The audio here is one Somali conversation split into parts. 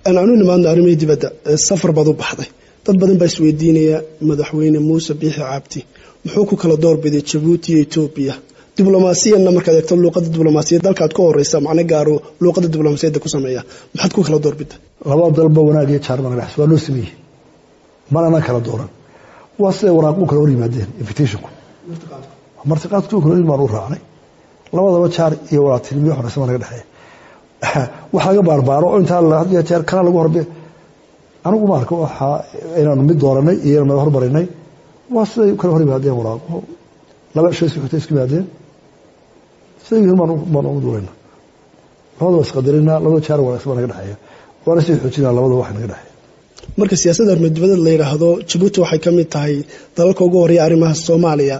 anu nimaadno arrimihii dibadda safar baad u baxday dad badan baa isweydiinaya madaxweyne muuse biixi cabdi muxuu ku kala doorbiday jabuuti iyo etoobiya diblomaasiyanna markaad eegto luuqada diblomaasiyad dalkaad ka horeysa macno gaaro luuqada diblomaasiyadda ku sameeya maxaad ku kala doorbida laba dalba wanaag iyo jaarman dhex waa loo sameeyey manana kala dooran waa siday waraaqu kala hor yimaadeen invitationku martiqaadku kala hor baan u raacnay labadaba jaar iyo walaatinimo horeysa baa naga dhexeeya wax laga baarbaaro oo intaa had iyo jeer kana lagu horbe anigu ma arko waxa inaanu mid dooranay iyo inaan hormarinay waa siday kala hor yimaadeen waraaqo laba shay isku xigtay isku yimaadeen siday yihiin baan ugu duurayna labadaba isqadarina labada jaar wanaagsan baa naga dhexeeya waana sii xoojinaa labadaba wax naga dhexeeya marka siyaasadda arrimadebadeed la yidhaahdo jabuuti waxay ka mid tahay dalalka ugu horeeya arrimaha soomaaliya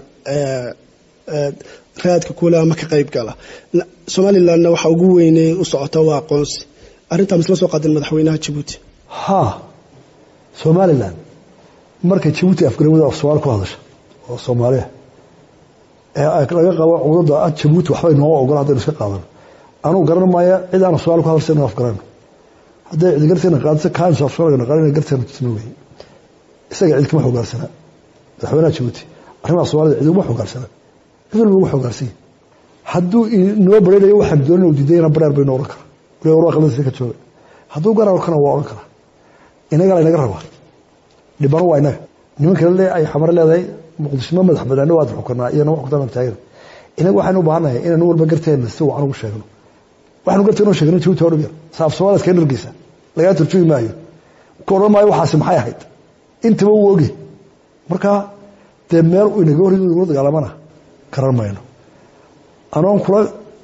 raadka kuule ama ka qayb gala somalilandna waxa ugu weyney u socota waa aqoonsi arrintaa misla soo qaadeen madaxweynaha jabuuti ha somalilan markay jabuuti afgarawada af soomaali ku hadasha oo soomaaliya ee laga qabo cudada ah jabuuti waxbay nooma ogola haddaynu iska qaadano anugu garan maaya cid aan soomaali ku hadalsa inu afgarano hadday cidi garteena qaadisa kaansu af soomaaliga naqaanina garteena tusma wey isaga cid kama xogaarsana madaxweynaha jabuuti arrimaha soomaalida cid uguma xogaarsana cid walba ugu xogaarsan hadduu inoo baraynayo waxaan doonin u diidayna bareer baynu odhan karaa waliba war qaladiisa ka jooga hadduu garar kana waa odhan karaa inaga laynaga rabaa dhibano waa inaga nimanka le ay xamare leedahay muqdishmo madax banaani waad xukanaa iyana wax kutaan taagan inaga waxaynu u baahannahay inaynu walba garteena si wacan ugu sheegno waxaanu garteena u sheegno jabuuti hor yar saaf soomaaliska ka dhargeysa lagaa turjugi maayo ku odhan maayo waxaasi maxay ahayd intaba uu oge marka dee meel inaga hor ula dagaalamana garan mayno anoon kula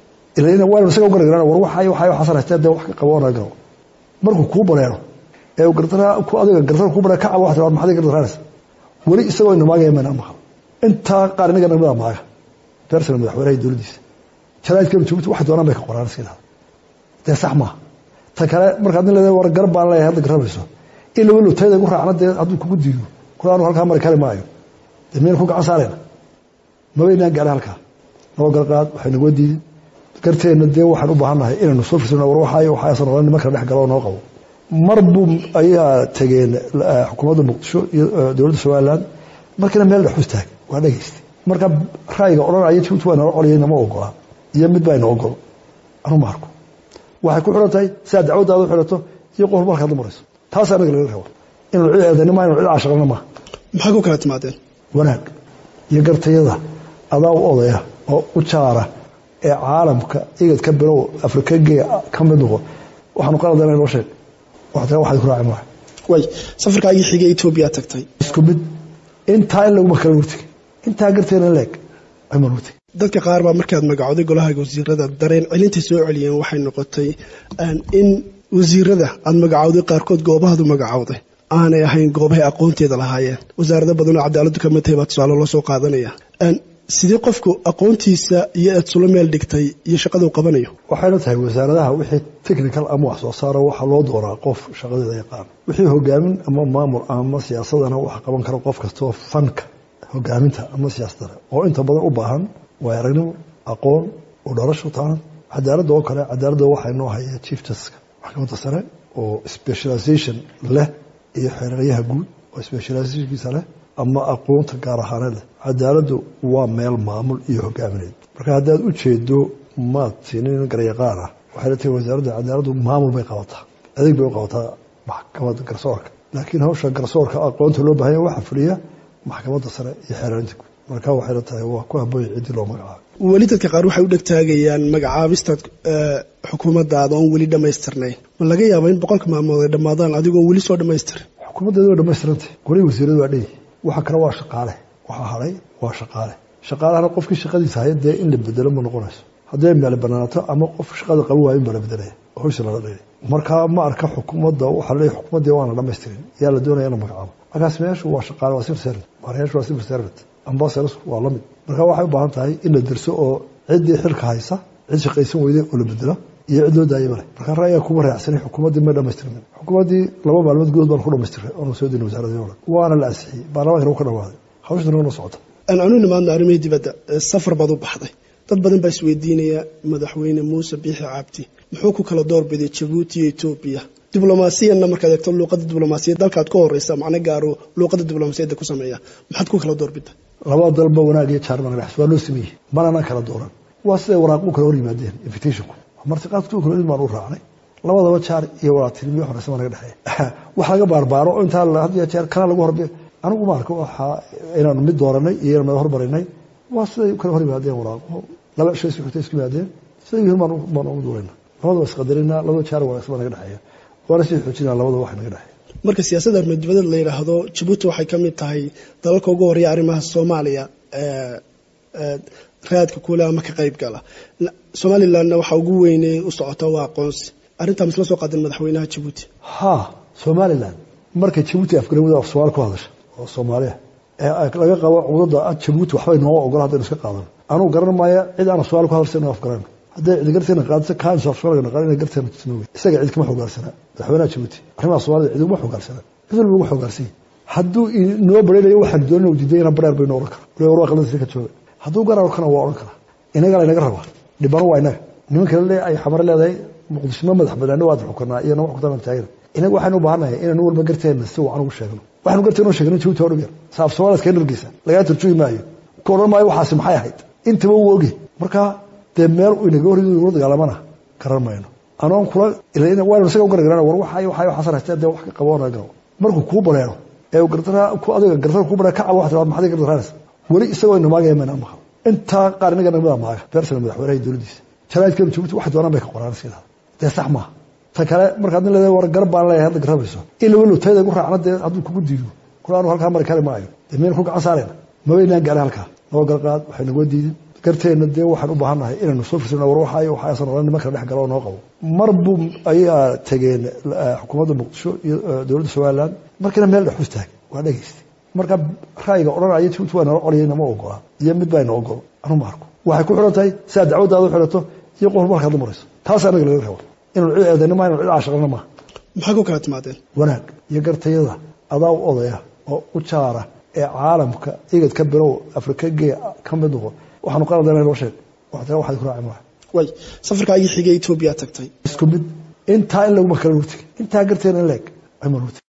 waynu isaga u gargaran war waxa waxa waxaasan haystee dee wax ka qaboona garo markuu kuu bareero ee gardara ku adiga gardara kuu bareero ka cabo waxta maxaad gardaranaysa weli isagoo ina maagaya mayna maqal intaa qaar inaga namida maaga beersana madaxweynaha dowladdiisa jaraa'idka jabuuti waxay doonaan bay ka qoraan iska idhahda dee sax maaha ta kale markaad nin leedahay war gar baan leeyahay hadda garabayso in laba lotayda igu raacna dee hadduu kugu diido kula anu halkaa mari kari maayo dee miyayna ku gacan saarayna mabaynaan gaadhay halkaa noo garqaad waxay naga diidin garteenna dee waxaan u baahannahay inaynu soo firsano war waxaayo waxaasan odhan niman kala dhex galo oo noo qabo mar buu ayaa tegeen xukuumadda muqdisho iyo dowladda somaliland markiina meel dhex istaag waa dhegaystay marka ra'yiga odhanaya jabuuti waa nala coliyay nama ogola iyo mid baa ina ogol anu ma arko waxay ku xiran tahay sidaa dacwaddaada u xirato iyo qof marka hadla marayso taas anaga laga rabo inuu cid eedani maa inuu cid caashaqana maaha maxaa ku kala timaadeen wanaag iyo gartayada adaa u odaya oo u jaara ee caalamka igad ka bilow afrikagee ka mid noqo waxaanu qaladana inoo sheeg waxta waxaad ku raacin waay way safarkaagii xigay etoobiya tagtay isku mid intaa in laguma kala wurtigay intaa garteena leeg ayman wurtigay dadka qaar baa markaad magacooday golaha wasiirada dareen celintay soo celiyeen waxay noqotay in wasiirada aad magacowday qaarkood goobahaadu magacowday aanay ahayn goobahay aqoonteeda lahaayeen wasaarado badanoo cadaaladdu ka mid tahay baa tusaale loo soo qaadanaya sidee qofku aqoontiisa iyo aad sula meel dhigtay iyo shaqaduu qabanayo waxayna tahay wasaaradaha wixii technical ama wax soo saaro waxaa loo dooraa qof shaqadeeda yaqaan wixii hogaamin ama maamul ama siyaasadana waxa qaban kara qof kastoo fanka hogaaminta ama siyaasadana oo inta badan u baahan waay aragnimo aqoon u dharasho taana cadaaladda oo kale cadaaladda waxaa inoo haya chief justiska maxkamadda sare oo specialization leh iyo xeeraryaha guud oo specializationkiisa leh ama aqoonta gaar ahaaneed leh cadaaladdu waa meel maamul iyo hogaamineed marka haddaad u jeedo maad siinin garyaqaan ah waxay la tahay wasaaradda cadaaladdu maamul bay qabataa adeeg bay u qabataa maxkamadda garsoorka laakiin hawsha garsoorka aqoonta loo bahanya waxaa fuliya maxkamadda sare iyo xeerarinta guud marka waxay la tahay waa ku habooya ciddii loo magacaabo weli dadka qaar waxay u dhegtaagayaan magacaabistaad xukuumaddaada oon weli dhammaystirnayn ma laga yaaba in boqolka maalmood ay dhammaadaan adigoon weli soo dhammaystirin xukuumaddeeda waa dhammaystirantay golihii wasiiradu waa dheyi waxa kale waa shaqaale waxa haray waa shaqaale shaqaalahana qofkii shaqadiisa haya dee in la bedelo ma noqonayso hadday meel banaanato ama qof shaqada qaban waayo in baa la bedelaya hawsha lala dhigay marka ma arka xukuumadda waxaa leeyahy xukuumaddii waana dhammaystirin yaa la doonaya in la magacaabo markaas meeshu waa shaqaale waa civil servant maarayaashu waa civil servant ambassadors waa la mid marka waxay u baahan tahay in la derso oo ciddii xilka haysa cid shaqaysan weyday oo la bedelo iyo cid loo daayay male marka ra'yiga kuma raacsanay xukuumaddii may dhammaystirmin xukuumaddii laba maalmood gudood baan ku dhammaystiray oona soo dina wasaaradii ole waana la ansixiyey baarlamaanka ka dhawaaday hawshan noo socota anu nimaadno arrimihii dibadda safar baad u baxday dad badan baa isweydiinaya madaxweyne muuse biixi cabdi muxuu ku kala doorbiday jabuuti iyo etoobiya diblomaasiyanna markaad eegto luuqadda diblomaasiyad dalkaad ka horeysa macno gaaro luuqadda diblomaasiyadda ku sameeya maxaad ku kala doorbida labada dalba wanaag iyo jaar baan waa loo sameeyey manana kala dooran waa siday waraaqu kala hor yimaadeen invitationku martiqaadku kala mid baan u raacnay labadaba jaar iyo walaatinimiyo horeysa baa naga dhexeeya wax laga baarbaaro oo intaa had iyo jeer kana lagu horbe anigu ma arko waxaa inaanu mid dooranay iyo inaanu hormarinay waa siday kala hor yimaadeen waraaqo laba shay si xigta isku yimaadeen siday yihiin baan baan ugu duulayna labadaba isqadarina labada jaar wanaagsan baa naga dhexeeya waana sii xoojinaa labadaba wax naga dhexeeya marka siyaasadda arrimaha la yidhaahdo jabuuti waxay ka mid tahay dalalka ugu horeeya arrimaha soomaaliya raadka kuule ama ka qayb gala somalilandna waxaa ugu weyney u socota waa aqoonsi arrintaa misla soo qaadan madaxweynaha jabuuti ha somalilan markay jabuuti afgarawada af soomaali ku hadasha oo soomaaliya ee laga qabo cudada jabuuti waxbay nooga ogola haddaynu iska qaadano anugu garan maayo cid aan af soomaali ku hadalsa inu afgarano hadday cidi garteena qaadisa kaansu af soomaaliga naqaan inay garteena tusno wey isaga cid kama xogaarsana madaxweynaha jabuuti arrimaha soomaalida cid uma xogaarsana cid walba ugu xogaarsanya hadduu inoo baraynayo waxaan doonana diiday inaan bareer baynu odhan kara waliba war waa qaldansi ka jooga hadduu garar kana waa odhan karaa inaga laynaga rabaa dhibano waa inaga nimanka le ay xamar leedahay muqdisho ma madax banaano waad xukunaa iyo nama xukuntaan taagana inaga waxaynu u baahannahay inaynu walba garteena si wacan ugu sheegno waxaynu garteena u sheegno jabuuti hor yar saaf soomaaliya iskaga dhargeysa lagaa turjugi maayo ka odhan maayo waxaasi maxay ahayd intaba uu ogi marka dee meel inaga hor ula dagaalamana garan mayno anoon kula waynu isaga u garagaran war waxa waxay waxaasan haystaa dee wax ka qabo naga garo markuu kuu bareero ee gartara ku adiga gartara ku bareero ka cabo wax tiraad maxay gartaraanaysa weli isagoo inamaagaya mayna maqal intaa qaar inaga namada maaga beersana madaxweynaha dowladdiisa jaraa'idkeenu jabuuti waxay doonaan bay ka qoraan sidaa dee sax maaha ta kale markaad nin leedahay war garab baan leeyahay hadda garabayso in laga lutayda gu raacna dee hadduu kugu diido kula anu halkaa mari kari maayo dee miyaynu ku gacan saarayna mabaynaan gaarin halkaa noo garqaad waxay nagoo diidin garteenna dee waxaan u baahannahay inaynu soo firsano war waxa iyo waxaasan odhan niman kala dhex galo oo noo qabo mar buu ayaa tegeen xukuumadda muqdisho iyo dowladda somaliland markiina meel dhex u taag waa dhegaystay marka ra'yiga odhanaya jabuuti waa nala colyay nama ogola iyo mid baa ina ogol anu ma arko waxay ku xidhan tahay sidaa dacwaddaada u xidhato iyo qof markaad la marayso taas anaga laga rabo inanu cid eedayna maa inanu cid caashaqana maaha maxaa ku kala timaadeen wanaag iyo gartayada adaa u odaya oo u jaara ee caalamka igad ka bilow afrika gee ka mid noqo waxaanu qaladana noo sheeg waxta waxaad ku raaci maaha way safarkaagii xigay etoobiya tagtay isku mid intaa in laguma kala nurtigay intaa garteena in leeg ayma nurtigay